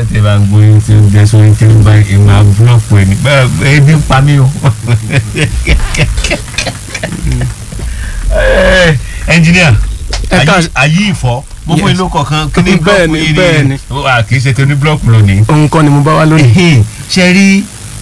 tẹ bá ń gbóyún tí ó jẹ sórí tí ó bá ìwọ̀n àbúrọ̀pù ẹ̀ ní bẹ́ẹ̀ ebi ń pa mí o. ẹnjìníà Ẹ ká- ayé ìfọ́ mo fún Yes. inú kọ̀ọ̀kan kí ni Bẹ́ẹ̀ni, blọọkù yìí bẹ́ẹ̀ni. wà kì í ṣe tóní blọọkù lónìí. òun kọ́ ni mo bá wá lónìí. Ehin, ṣe rí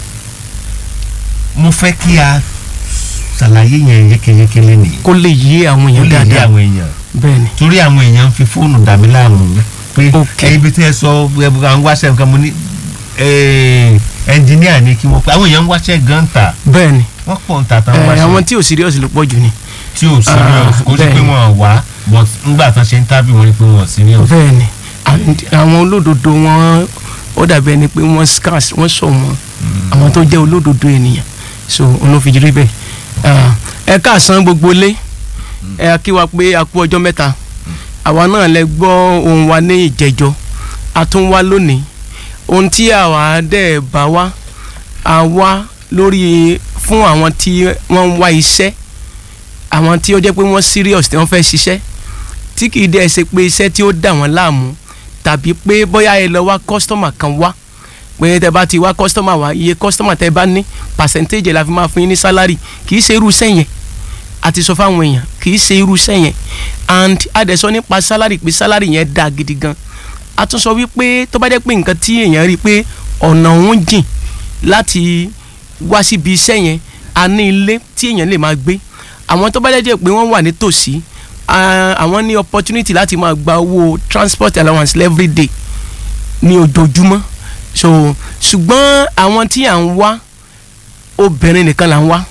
mo fẹ́ kí a ṣàlàyé yẹn yékéyéké lẹ́nìí kó lè yé àwọn ó èèyàn lè dé dáadáa àwọn èèyàn bẹ́ẹ̀ ni. torí àwọn èèyàn ń fi fóònù dàbí láàmú pé Ok. ẹyin bí tí ẹ sọ ẹ bá ń wáṣẹ nǹkan mo ní eh, ẹnjìníà ni kí wọ́n pé àwọn èèyàn ń wáṣẹ gan ta bẹ́ẹ̀ ni wọ́n pọ̀ ń ta tán ẹ, wáṣẹ àwọn tí ò serious ló pọ̀ jù ni. tí ò serious Ah, kó sí pé bẹ́ẹ̀. wọ́n wá but ńgbà tán ṣe ń tábì wọn ni pé wọ́n serious. bẹ́ẹ̀ ni And àwọn olódodo wọn ó dàbí ẹni pé wọ́n scarce wọ́n sọ wọn àwọn tó jẹ́ olódodo ènìyàn so òun ló fi rí bẹ́ẹ̀. Ah, ẹ káàsán gbogbo ilé ẹ kí wa pé a kú ọjọ́ mẹ́ta àwa náà lẹ gbọ́ ohùn wa ní ìjẹjọ́ a tún wá lónìí ohun tí àwa dẹ̀ bá wá a wá lórí fún àwọn tí wọ́n ń wá iṣẹ́ àwọn tí ó jẹ́ pé wọ́n serious tí wọ́n fẹ́ ṣiṣẹ́ tí kì í dẹ́ ṣe pé iṣẹ́ tí ó dà wọ́n láàmú tàbí pé bóyá ẹ lọ wá kọ́sítọ́mà kan wá pé tẹ bá ti wá kọ́sítọ́mà wá iye kọ́sítọ́mà tẹ bá ní pàṣẹ́ntéèjì la fi máa fún yín ní sálárì kì í ṣe irú iṣẹ́ yẹn a ti sọ fáwọn èèyàn kì í ṣe irú iṣẹ́ yẹn and a dẹ̀ sọ nípa sálárì pé sálárì yẹn dáa gidi gan a tún sọ wípé tó bá jẹ́ pé nǹkan tí èèyàn rí i pé ọ̀nà òun jìn láti wá síbi iṣẹ́ yẹn a ní ilé tí èèyàn lè máa gbé àwọn tó bá jẹ́ pé wọ́n wà nítòsí ah, àwọn ní opportunity láti máa gba owó transport allowance every day ní ojoojúmọ́ so ṣùgbọ́n àwọn tí à ń wá obìnrin nìkan là ń wá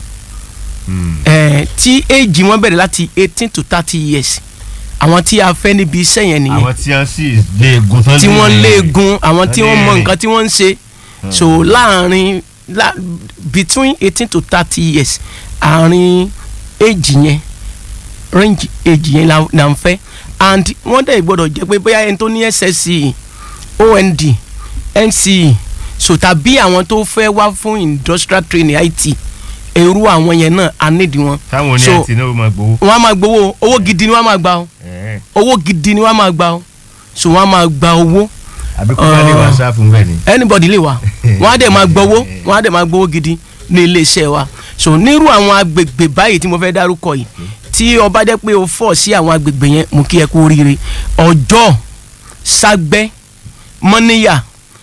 eh, tí éèjì wọn bẹ̀rẹ̀ láti eighteen to thirty years àwọn tí a fẹ́ níbi iṣẹ́ yẹn nìyẹn àwọn tí wọ́n sì léegun tán tí wọ́n léegun àwọn tí wọ́n mọ lè rìn. nǹkan tí wọ́n ń ṣe so láàrin la, between eighteen to thirty years àárín age yẹn range age yẹn la la ń fẹ́ and wọ́n dẹ̀ gbọ́dọ̀ jẹ́ pé bóyá ẹni tó ní SSCE OND NCE so tàbí àwọn tó fẹ́ wá fún industrial training IT èrú àwọn yẹn náà a nídìí wọn táwọn oní So- àti náà máa gbowó. wọ́n á máa gbowó owó gidi ni wọ́n á máa gbà o Ẹ̀ẹ́. owó gidi ni wọ́n á máa gbà o so wọ́n á máa gba owó àbí kó bá lè wá sáfù bẹ́ẹ̀ ni. anybody lè wá wọn á dẹ̀ máa gbowó wọn á dẹ̀ máa gbowó gidi ní iléeṣẹ́ wa so nírú àwọn agbègbè báyìí tí mo fẹ́ dárúkọ yìí tí ọba jẹ́ pé o fọ̀ sí àwọn agbègbè yẹn mo kí ẹ kú oríire ọjọ́ ságbẹ́ mọ́níyà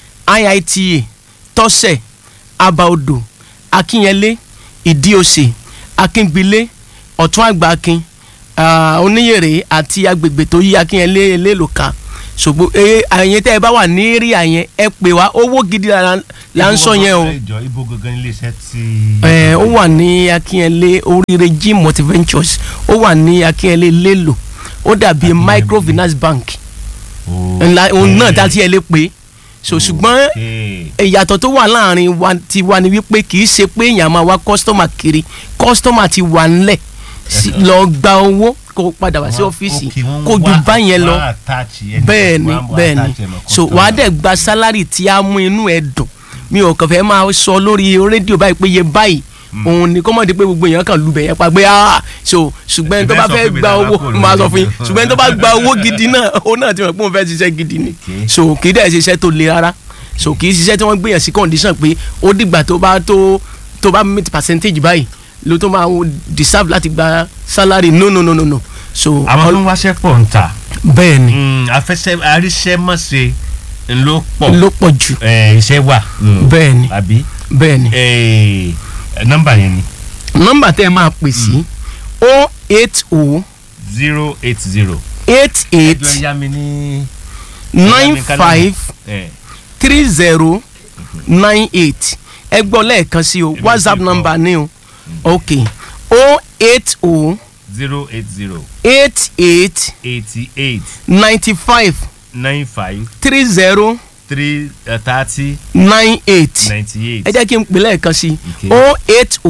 IITA tọ́sẹ̀ abaodò akínyẹlé ìdíòsè akíngbilé ọ̀tún àgbà akin ah, oníyèrè àti agbègbè tó yí akínyẹlé eléèlòká ṣògbó ẹ àyẹn tẹ́ ẹ bá wà ní èrè àyẹn ẹ pè wá owó gidi la la ń sọ yẹn o ìjọ ibo gangan ilé iṣẹ́ tí. ẹ ó wà ní akínyẹlé oríire g multiventures ó wà ní akínyẹlé lélo ó dàbí Akínyẹlé. microfinance bank Okay. ńlá òun náà dá tí ẹ lè pè é so ṣùgbọ́n Okay. ìyàtọ̀ tó wà láàrin wa ti wa ni wípé kì í ṣe pé èèyàn máa wá kọ́sítọ́mà kiri kọ́sítọ́mà ti wà ńlẹ̀ sí- lọ gba owó kó padà wá sí Wọ́n- ọ́fíìsì okay, wọ́n kó ju wá- báyẹn lọ wọ́n attach ẹni- bẹ́ẹ̀ ni wọ́n á bẹ́ẹ̀ ni attach ẹ̀ mọ́ so wàá customer. dẹ̀ gba sálárì tí a mú inú ẹ̀ dùn mi ò kàn fẹ́ máa sọ lórí rédíò báyìí pé iye báyìí òun ni kọ́mọ̀dé pé gbogbo èèyàn kan lu bẹ̀yẹn pa pé ah so ṣùgbọ́n ẹni tó bá Ẹ fẹ́ fẹ́ sọ fún mi gba dáadáa owó kó lórí máa sọ fún yín rédíò. ṣùgbọ́n ẹni tó bá gba owó gidi náà òun náà ti mọ̀ pé òun fẹ́ ṣiṣẹ́ gidi ni Okay. so kì í dẹ̀ ṣiṣẹ́ tó le rárá so kì í ṣiṣẹ́ tí wọ́n gbìyànjú sí condition pé ó dìgbà tó bá tó tó bá meet percentage báyìí ló tó máa deserve láti gba salary no no no no no so àwọn tó ń wáṣẹ́ pọ̀ ń ta bẹ́ẹ̀ ni afẹ́sẹ́ aríṣẹ́mọ̀ṣe ló pọ̀ ló pọ̀ jù Eh, iṣẹ́ wà. bẹ́ẹ̀ ni àbí bẹ́ẹ̀ ni Eh, nọ́mbà yẹn ni nọ́mbà tẹ́ ẹ máa pè sí o eight o zero eight zero. eight eight ẹjọ́ ya mi ní. nine five Eh, three zero nine eight ẹ gbọ́ lẹ́ẹ̀kan sí o Èmi whatsapp ti kọ. number ni o ok o eight o zero eight zero eight eight eighty eight ninety five nine five three zero three thirty nine eight ninety eight. ẹ jẹ́ kí n pè lẹ́ẹ̀kan sí Okay. o eight o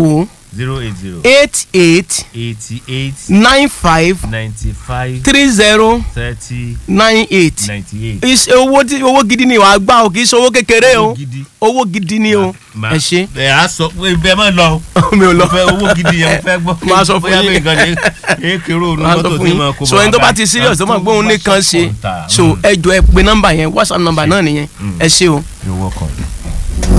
zero eight zero eight eight eighty eight nine five ninety five three zero thirty nine eight ninety eight. Is- owó tí owó gidi ni wàá gbà o kì í ṣe owó kékeré o Owó gidi. owó gidi ni o ẹ ṣe ẹ á sọ pé ibẹ̀ máa lọ o. mi ò lọ mo fẹ́ owó gidi yẹn mo fẹ́ gbọ́. Máa sọ fún bóyá yín. bí nǹkan ní èkéré òun máa sọ mọ́tò fún tí mo kó yín so ẹni tó bá ti serious tó máa gbóhùn nìkan ṣe so ẹ jọ ẹ pe nọ́mbà yẹn whatsapp nọ́mbà náà nìyẹn ẹ ṣe o. You're welcome.